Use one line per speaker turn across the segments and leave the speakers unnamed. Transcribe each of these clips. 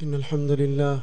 إن الحمد لله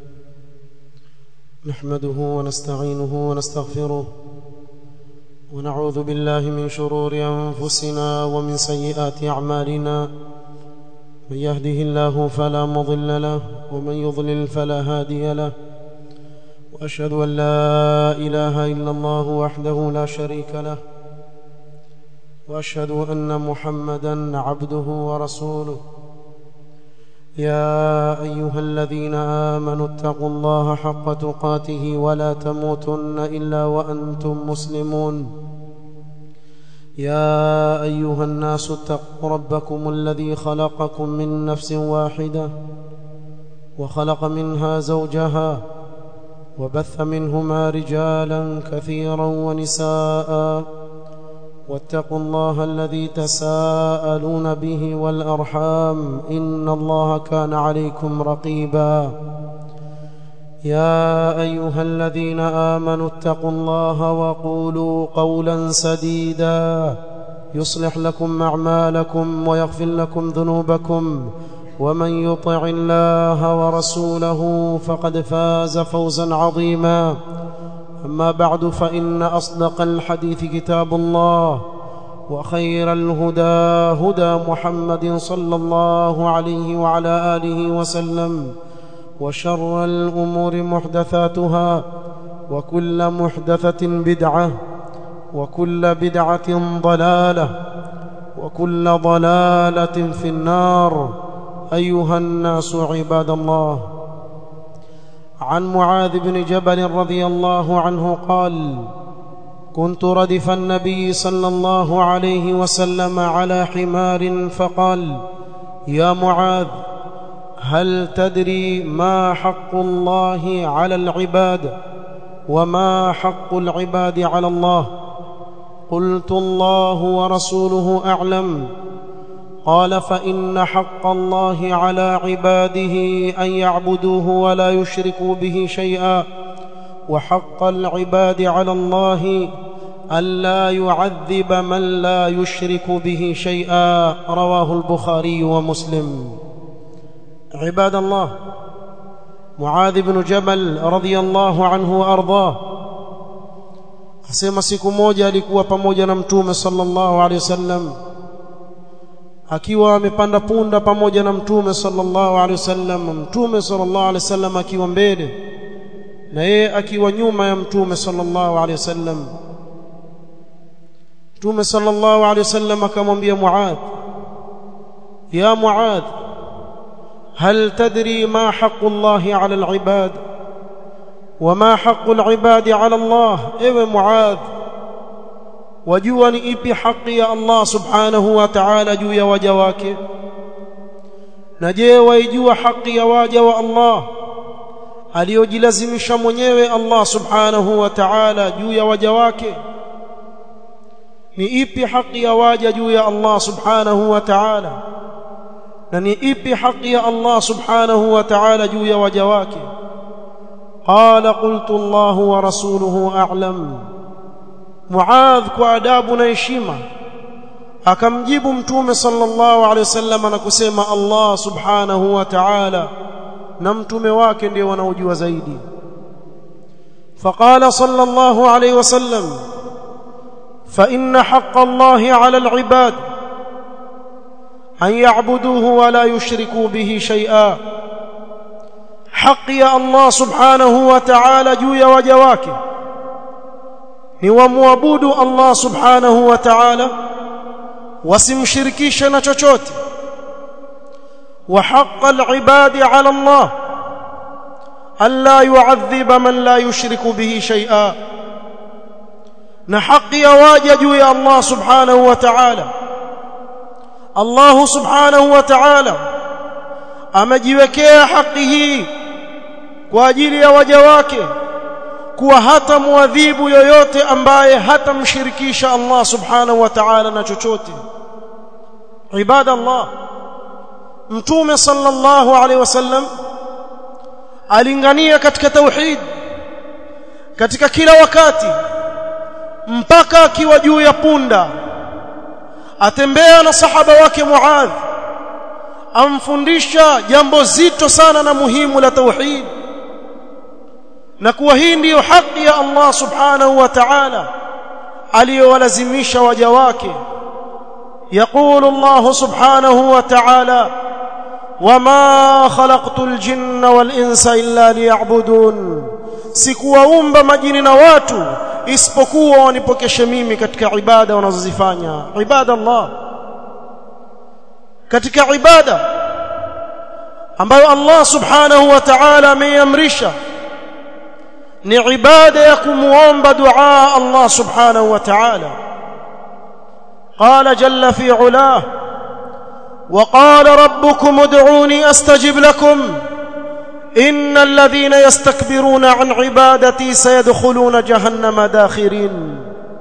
نحمده ونستعينه ونستغفره ونعوذ بالله من شرور أنفسنا ومن سيئات أعمالنا من يهده الله فلا مضل له ومن يضلل فلا هادي له وأشهد أن لا إله إلا الله وحده لا شريك له وأشهد أن محمدا عبده ورسوله يا أيها الذين آمنوا اتقوا الله حق تقاته ولا تموتن إلا وأنتم مسلمون يا أيها الناس اتقوا ربكم الذي خلقكم من نفس واحدة وخلق منها زوجها وبث منهما رجالا كثيرا ونساء واتقوا الله الذي تساءلون به والأرحام إن الله كان عليكم رقيبا يا أيها الذين آمنوا اتقوا الله وقولوا قولا سديدا يصلح لكم أعمالكم ويغفر لكم ذنوبكم ومن يطع الله ورسوله فقد فاز فوزا عظيما أما بعد فإن أصدق الحديث كتاب الله وخير الهدى هدى محمد صلى الله عليه وعلى آله وسلم وشر الأمور محدثاتها وكل محدثة بدعة وكل بدعة ضلالة وكل ضلالة في النار أيها الناس عباد الله عن معاذ بن جبل رضي الله عنه قال كنت ردف النبي صلى الله عليه وسلم على حمار فقال يا معاذ هل تدري ما حق الله على العباد وما حق العباد على الله قلت الله ورسوله أعلم قال فإن حق الله على عباده أن يعبدوه ولا يشركوا به شيئا وحق العباد على الله ألا يعذب من لا يشرك به شيئا رواه البخاري ومسلم عباد الله معاذ بن جبل رضي الله عنه وأرضاه asema siku moja alikuwa pamoja na mtume sallallahu alaihi wasallam akiwa amepanda punda pamoja na mtume sallallahu alaihi wasallam mtume sallallahu alaihi wasallam akiwa mbele na yeye akiwa nyuma ya mtume sallallahu alaihi wasallam mtume sallallahu alaihi wasallam akamwambia Muadh ya Muadh هل تدري ما حق الله على العباد وما حق العباد على الله ايوه معاذ wajua ni ipi haki ya Allah subhanahu wa ta'ala juu ya waja wake na je waijua haki ya waja wa Allah aliyojilazimisha mwenyewe Allah subhanahu wa ta'ala juu ya waja wake ni ipi haki ya waja juu ya Allah subhanahu wa ta'ala na ni ipi haki ya Allah subhanahu wa ta'ala juu ya waja wake qala qultu Allah wa rasuluhu a'lam Muadh kwa adabu na heshima akamjibu mtume sallallahu alaihi wasallam na kusema Allah subhanahu wa ta'ala na mtume wake ndio wanaojua zaidi فقال صلى الله عليه وسلم فإن حق الله على العباد أن يعبدوه ولا يشركوا به شيئا حق يا الله سبحانه وتعالى جويا وجواكه ni wamwabudu Allah subhanahu wa ta'ala wasimshirikishe na chochote wa haqqa al-ibadi 'ala Allah alla yu'adhiba man la yushriku bihi shay'a na haki ya waja juu ya Allah subhanahu wa ta'ala Allah subhanahu wa ta'ala amejiwekea haki hii kwa ajili ya waja wake kuwa hata muadhibu yoyote ambaye hatamshirikisha Allah subhanahu wa ta'ala na chochote ibada Allah mtume sallallahu alaihi wasallam alingania katika tauhid katika kila wakati mpaka akiwa juu ya punda atembea na sahaba wake Muadh amfundisha jambo zito sana na muhimu la tauhid na kuwa hii ndiyo haki ya Allah subhanahu wa ta'ala aliyowalazimisha waja wake يقول الله سبحانه وتعالى وما خلقت الجن والانس الا ليعبدون sikuwaumba majini na watu isipokuwa wanipokeshe mimi katika ibada wanazozifanya ibada Allah katika ibada ambayo Allah subhanahu wa ta'ala ameiamrisha ni ibada ya kumuomba dua Allah subhanahu wa ta'ala قال جل في علاه وقال ربكم ادعوني استجب لكم ان الذين يستكبرون عن عبادتي سيدخلون جهنم داخرين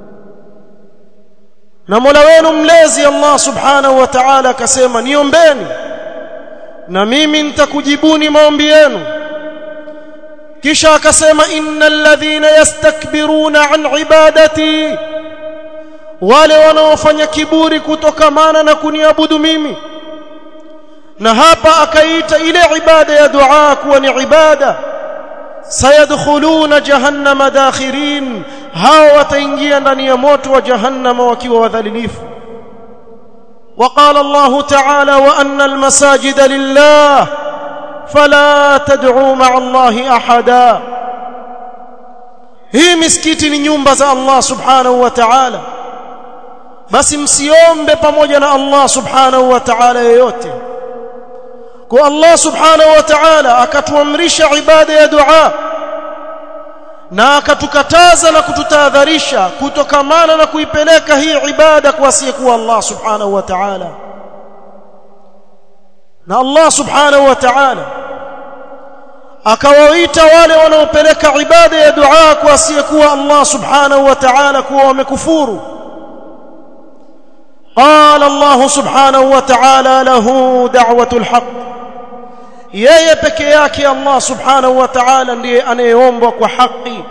na Mola wenu mlezi Allah subhanahu wa ta'ala akasema niombeni na mimi nitakujibuni maombi yenu kisha akasema innal ladhina yastakbiruna an ibadati wale wanaofanya kiburi kutokamana na kuniabudu mimi na hapa akaita ile ibada ya dua kuwa ni ibada sayadkhuluna jahannama dakhirin hao wataingia ndani ya moto wa jahannama wakiwa wadhalilifu وقال الله تعالى وان المساجد لله فلا تدعوا مع الله احدا hii misikiti ni nyumba za Allah subhanahu wa ta'ala basi msiombe pamoja na Allah subhanahu wa ta'ala yeyote kwa Allah subhanahu wa ta'ala akatuamrisha ibada ya dua na akatukataza na kututahadharisha kutokamana na kuipeleka hii ibada kwa asiyekuwa Allah subhanahu wa ta'ala na Allah subhanahu wa ta'ala akawaita wale wanaopeleka ibada ya dua kwa asiyekuwa Allah subhanahu wa ta'ala kuwa wamekufuru قال الله سبحانه وتعالى له دعوة الحق yeye peke yake Allah subhanahu wa ta'ala ndiye anayeombwa kwa haki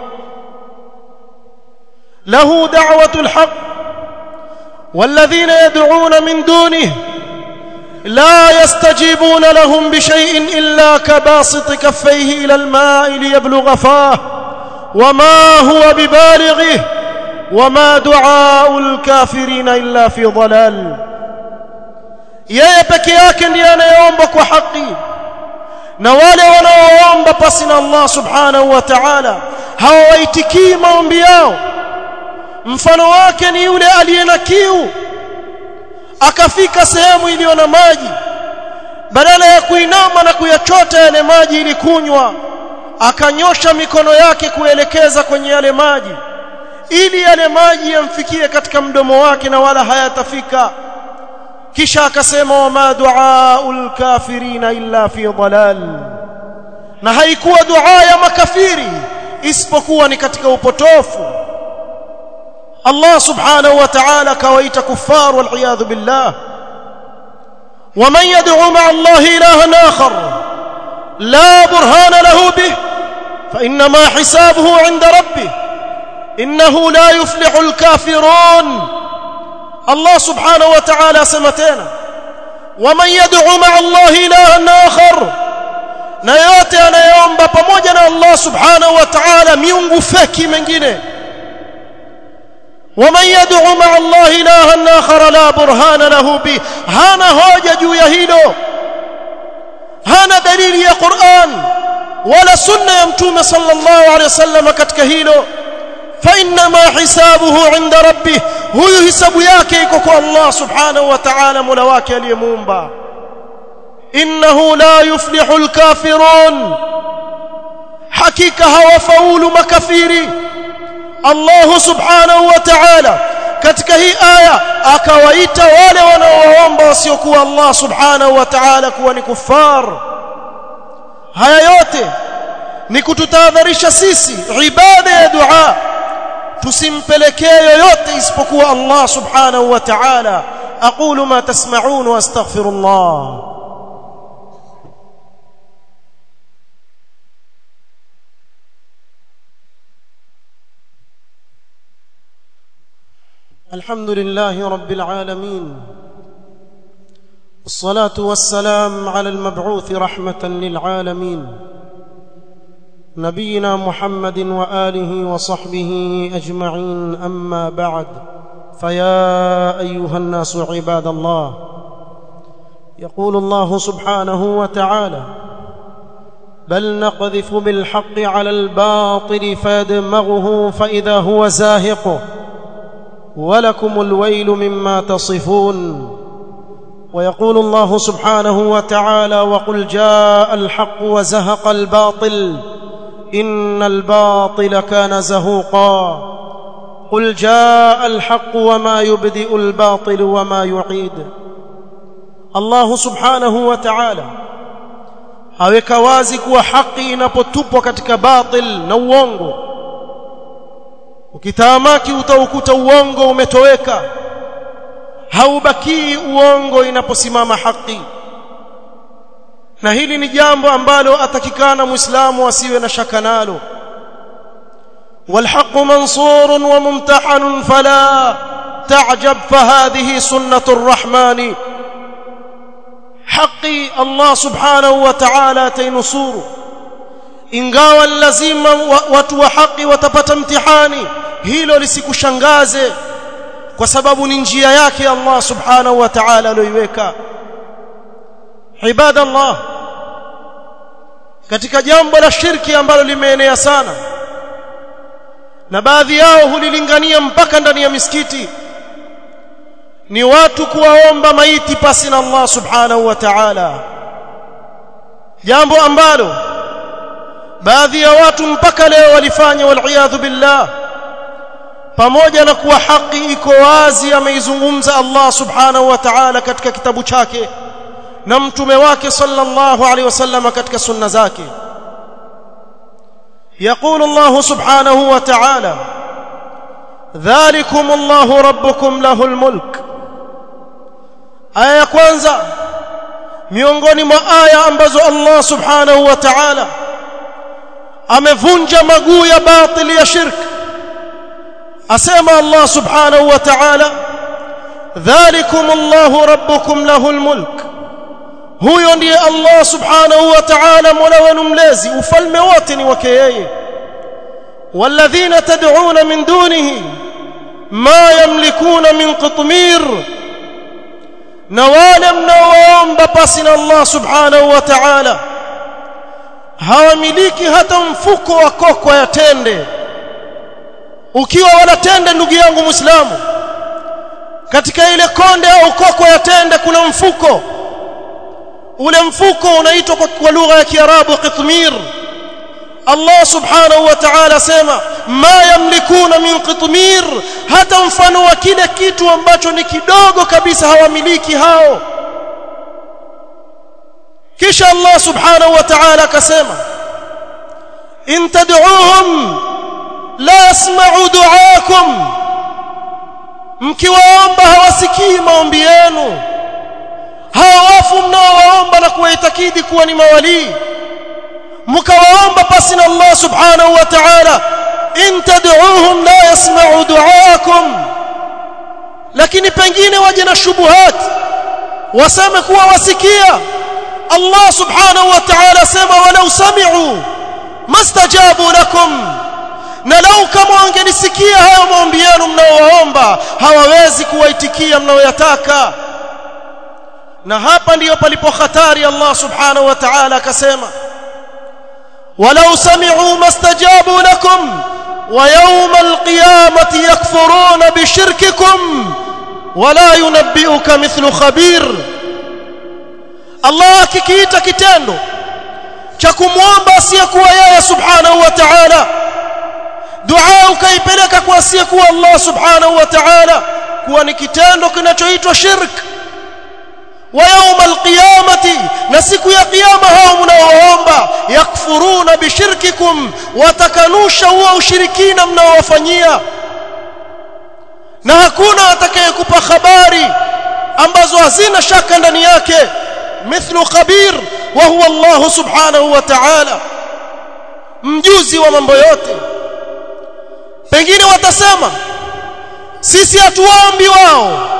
lahu da'watul haqq والذين يدعون من دونه لا يستجيبون لهم بشيء إلا كباسط كفيه إلى الماء ليبلغ فاه وما هو ببالغه وما دعاء الكافرين إلا في ضلال yeye peke yake ndiye anayeomba kwa haki na wale wanaoomba pasi na Allah subhanahu wa ta'ala hawaitikii maombi yao mfano wake ni yule aliye na kiu akafika sehemu iliyo na maji badala ya kuinama na kuyachota yale maji ili kunywa akanyosha mikono yake kuelekeza kwenye yale maji ili yale maji yamfikie katika mdomo wake na wala hayatafika kisha akasema wama duaul kafirina illa fi dalal na haikuwa dua ya makafiri isipokuwa ni katika upotofu Allah subhanahu wa ta'ala kawaita kuffar wal iyad billah ومن يدعو مع الله إلها آخر لا برهان له به فإنما حسابه عند ربه إنه لا يفلح الكافرون الله سبحانه وتعالى سمتنا ومن يدعو مع الله إلها آخر na yote anayeomba pamoja na Allah subhanahu wa ta'ala miungu feki mengine ومن يدعو مع الله إلها آخر لا برهان له به هانا hoja juu ya hilo hana dalili ya Qur'an wala sunna ya mtume sallallahu alaihi wasallam katika hilo فإنما حسابه عند ربه huyu hisabu yake iko kwa Allah subhanahu wa ta'ala mola wake aliyemuumba innahu la yuflihu alkafirun hakika hawafaulu makafiri Allah subhanahu wa ta'ala katika hii aya akawaita wale wanaoomba wasiokuwa Allah subhanahu wa ta'ala kuwa ni kuffar haya yote ni kututahadharisha sisi ibada ya dua tusimpelekee yoyote isipokuwa Allah subhanahu wa ta'ala aqulu ma tasma'un wa astaghfirullah الحمد لله رب العالمين الصلاة والسلام على المبعوث رحمة للعالمين نبينا محمد وآله وصحبه أجمعين أما بعد فيا أيها الناس عباد الله يقول الله سبحانه وتعالى بل نقذف بالحق على الباطل فيدمغه فإذا هو زاهق ولكم الويل مما تصفون ويقول الله سبحانه وتعالى وقل جاء الحق وزهق الباطل إن الباطل كان زهوقا قل جاء الحق وما يبدئ الباطل وما يعيد الله سبحانه وتعالى aweka wazi kuwa haki inapotupwa katika batil na uongo ukitaamaki utaukuta uongo umetoweka haubakii uongo inaposimama haki na hili ni jambo ambalo atakikana muislamu asiwe na shaka nalo والحق منصور وممتحن فلا تعجب فهذه سنة الرحمن حقي الله سبحانه وتعالى تينصور ingawa lazima watu wa haki watapata mtihani hilo lisikushangaze kwa sababu ni njia yake Allah subhanahu wa ta'ala aliyoiweka ibadallah katika jambo la shirki ambalo limeenea sana na baadhi yao hulilingania mpaka ndani ya misikiti ni watu kuwaomba maiti pasi na Allah subhanahu wa ta'ala jambo ambalo baadhi ya watu mpaka leo walifanya wal billah pamoja na kuwa haki iko wazi ameizungumza Allah subhanahu wa ta'ala katika kitabu chake na mtume wake sallallahu alaihi wasallam katika sunna zake يقول الله سبحانه وتعالى ذلكم الله ربكم له الملك aya ya kwanza miongoni mwa aya ambazo Allah subhanahu wa ta'ala amevunja maguu ya batili ya shirk asema Allah subhanahu wa ta'ala dhalikum Allah rabbukum lahul mulk huyo ndiye Allah subhanahu wa ta'ala mola wenu mlezi ufalme wote ni wake yeye walladhina tad'una min dunihi ma yamlikuna min qitmir na wale mnaoomba pasi na Allah subhanahu wa ta'ala hawamiliki hata mfuko wa kokwa ya tende ukiwa wanatende ndugu yangu muislamu katika ile konde au kokwa ya tende kuna mfuko ule mfuko unaitwa kwa lugha ya kiarabu qitmir Allah subhanahu wa ta'ala sema ma yamlikuna min qitmir hata mfano wa kile kitu ambacho ni kidogo kabisa hawamiliki hao kisha Allah subhanahu wa ta'ala akasema in tad'uuhum la yasma'u du'aakum mkiwaomba hawasikii maombi yenu hawa wafu mnaowaomba na kuwaitakidi kuwa ni mawalii mkawaomba pasi na Allah subhanahu wa ta'ala in tad'uuhum la yasma'u du'aakum lakini pengine waje na shubuhat waseme kuwa wasikia Allah subhanahu wa ta'ala sema walau sami'u mastajabu lakum na lau kama wangelisikia hayo maombi yenu mnaowaomba hawawezi kuwaitikia mnaoyataka na hapa ndiyo palipo hatari Allah subhanahu wa ta'ala akasema walau sami'u mastajabu lakum wa yawm alqiyamati yakfuruna bishirkikum wala yunabbi'uka mithlu khabir Allah akikiita kitendo cha kumwomba asiyekuwa yeye subhanahu wa ta'ala dua ukaipeleka kwa asiyekuwa Allah subhanahu wa ta'ala kuwa ni kitendo kinachoitwa shirk wa yawm alqiyamati na siku ya kiyama hao mnaoomba yakfuruna bishirkikum watakanusha huo ushirikina mnaowafanyia na hakuna atakayekupa habari ambazo hazina shaka ndani yake mithlu khabir wa huwa Allah subhanahu wa ta'ala mjuzi wa mambo yote pengine watasema sisi hatuombi wao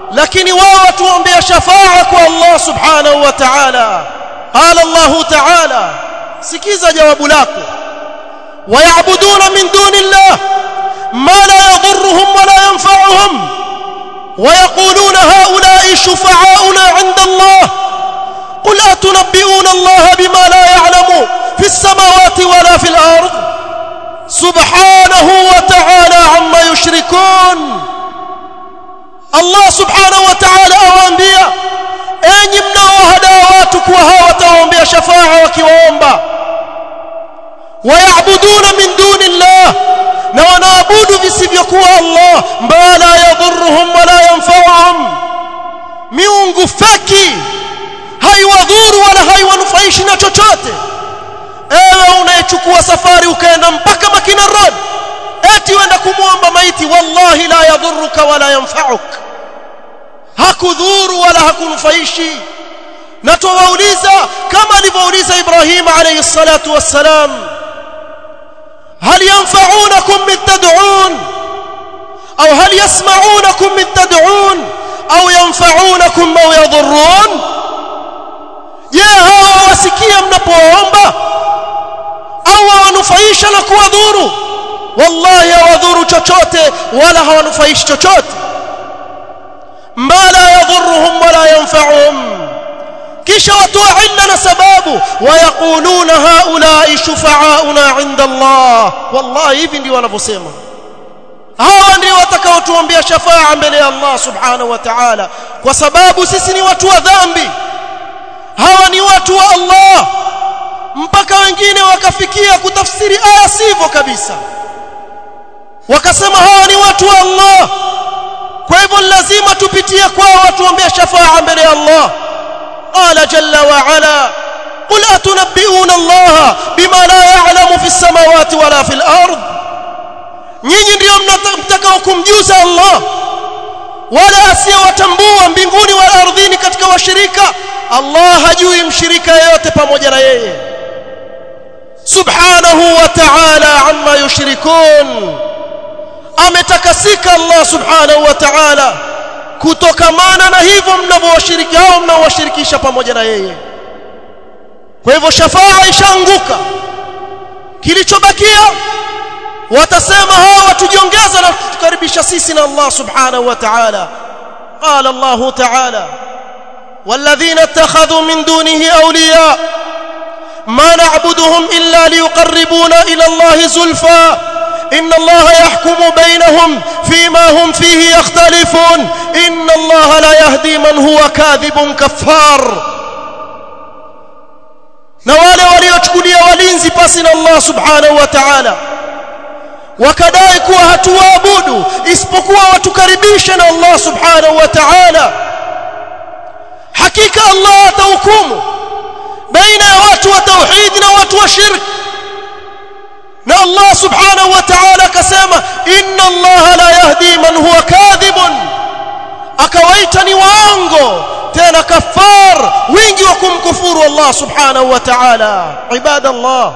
lakini wao watuombea shafaa kwa Allah subhanahu wa ta'ala qala Allah ta'ala sikiza jawabu lako wayabuduna min duni Allah ma la yadhurruhum wa la yanfa'uhum ويقولون هؤلاء شفعاؤنا عند الله قل أتنبئون الله بما لا يعلم في السماوات ولا في الأرض سبحانه وتعالى عما يشركون الله سبحانه وتعالى أوانبيا أين mnaowahadaa watu kuwa hawa watawaombea shafaa wakiwaomba wayabuduna min duni llah na wanaabudu visivyokuwa Allah ma la yadhurruhum wala yanfa'uhum miungu feki haiwadhuru wala haiwanufaishi na chochote ewe unayechukua safari ukaenda mpaka Makina Road eti wenda kumwomba maiti wallahi la yadhurruka wala yanfa'uk hakudhuru wala hakunufaishi na tuwauliza kama alivyouliza Ibrahim alayhi salatu wassalam هل ينفعونكم من تدعون أو هل يسمعونكم من تدعون أو ينفعونكم أو يضرون je hawa wasikia mnapoomba au hawanufaisha na kuwadhuru wallahi hawadhuru chochote wala hawanufaishi chochote ma la yadhurruhum wala yanfa'uhum kisha watoa illa na sababu wayaquluna haulai shufa'auna 'inda Allah wallahi hivi ndio wanavyosema hawa ndio watakaotuombea shafaa mbele ya Allah subhanahu wa ta'ala kwa sababu sisi ni watu wa dhambi hawa ni watu wa Allah mpaka wengine wakafikia kutafsiri aya sivyo kabisa wakasema hawa ni watu wa Allah kwa hivyo lazima tupitie kwao watuombea shafaa mbele ya Allah قال جل وعلا قل أتنبئون الله بما لا يعلم في السماوات ولا في الأرض nyinyi ndio mtakao kumjuza Allah wala asiyewatambua mbinguni wala ardhini katika washirika Allah hajui mshirika yeyote pamoja na yeye subhanahu wa ta'ala amma yushrikun ametakasika Allah subhanahu wa ta'ala kutokamana na hivyo mnavyowashiriki hao mnaowashirikisha pamoja na yeye kwa hivyo shafaa ishaanguka kilichobakia watasema hawa tujiongeza na kutukaribisha sisi na Allah subhanahu wa ta'ala قال الله تعالى والذين اتخذوا من دونه أولياء ما نعبدهم إلا ليقربونا إلى الله زلفى إن الله يحكم بينهم فيما هم فيه يختلفون إن الله لا يهدي من هو كاذب كفار na wale waliochukulia walinzi pasi na Allah subhanahu wa ta'ala wakadai kuwa hatuwaabudu isipokuwa watukaribishe na Allah subhanahu wa ta'ala hakika Allah atahukumu baina ya watu wa tauhid na watu wa shirk na Allah subhanahu wa ta'ala akasema inna Allah la yahdi man huwa kadhibun akawaita ni waongo tena kafar wingi wa kumkufuru Allah subhanahu wa ta'ala ibadallah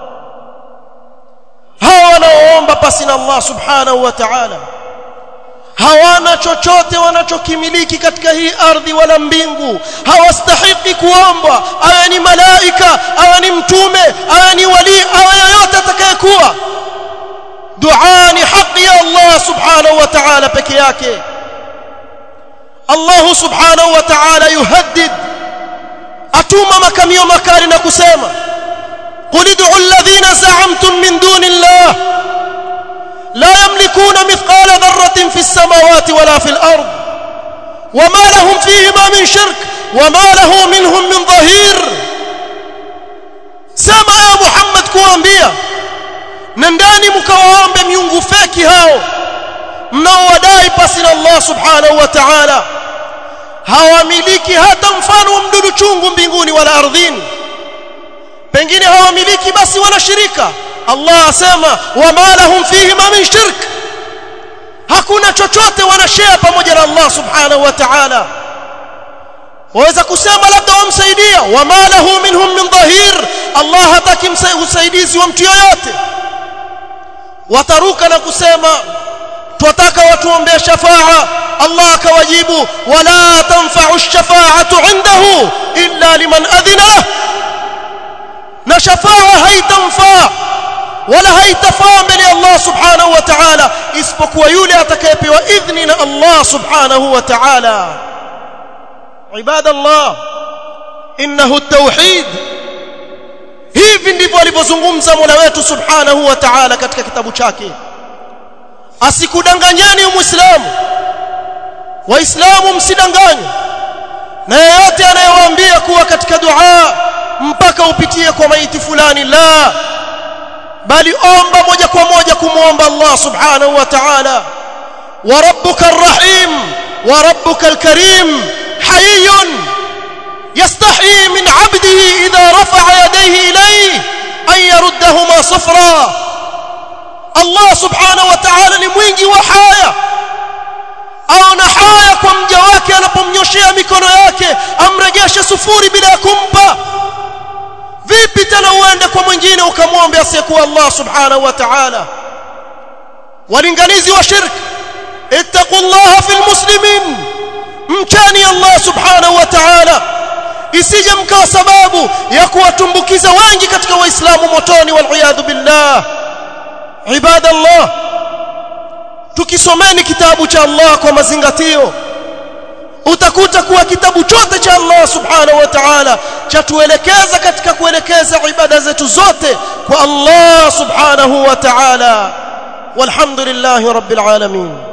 hawa wanaoomba pasi na Allah subhanahu wa ta'ala hawana chochote wanachokimiliki katika hii ardhi wala mbingu hawastahiki kuombwa awe ni malaika awe ni mtume awe ni wali awe yoyote atakayekuwa dua ni haki ya Allah subhanahu wa ta'ala peke yake Allah subhanahu wa ta'ala yuhaddid atuma makamio makali na kusema قل ادعوا الذين زعمتم من دون الله لا يملكون مثقال ذرة في السماوات ولا في الأرض وما لهم فيهما من شرك وما له منهم من ظهير سمع يا محمد kuambia nendani mkawaombe miungu feki hao mnaowadai pasi na Allah subhanahu wa ta'ala hawamiliki hata mfano wa mdudu chungu mbinguni wala ardhini pengine hawamiliki basi wanashirika Allah asema wama lahum fihi ma min shirk hakuna chochote wanashare pamoja na Allah subhanahu wa ta'ala waweza kusema labda wamsaidia wama lahu minhum min dhahir Allah hataki usaidizi wa mtu yoyote wataruka na kusema
twataka watuombee shafaa Allah akawajibu wala tanfa'u ash-shafa'atu 'indahu illa liman adhina lahu na shafaa haitamfaa wala haitafaa mbele Allah subhanahu wa ta'ala isipokuwa yule atakayepewa idhni na Allah subhanahu wa ta'ala ibadallah innahu at-tauhid hivi ndivyo alivyozungumza Mola wetu subhanahu wa ta'ala katika kitabu chake asikudanganyeni muislamu waislamu msidanganywe na yeyote anayewaambia kuwa katika dua mpaka upitie kwa maiti fulani la bali omba moja kwa moja kumwomba Allah subhanahu wa ta'ala wa rabbuka arrahim wa rabbuka alkarim hayyun yastahi min 'abdihi idha rafa'a yadayhi ilayhi an yaruddahuma sufra Allah subhanahu wa ta'ala ni mwingi wa haya aona haya kwa mja wake anapomnyoshea mikono yake amregeshe sufuri bila ya kumpa vipi tena uende kwa mwingine ukamwombe asiyekuwa Allah subhanahu wa ta'ala walinganizi wa shirk ittaqullaha fil muslimin mchani Allah subhanahu wa ta'ala isije mkawa sababu ya kuwatumbukiza wengi katika waislamu motoni wal billah ibadallah tukisomeni kitabu cha Allah kwa mazingatio utakuta kuwa kitabu chote cha Allah subhanahu wa ta'ala chatuelekeza katika kuelekeza ibada zetu zote kwa Allah subhanahu wa ta'ala walhamdulillahi rabbil alamin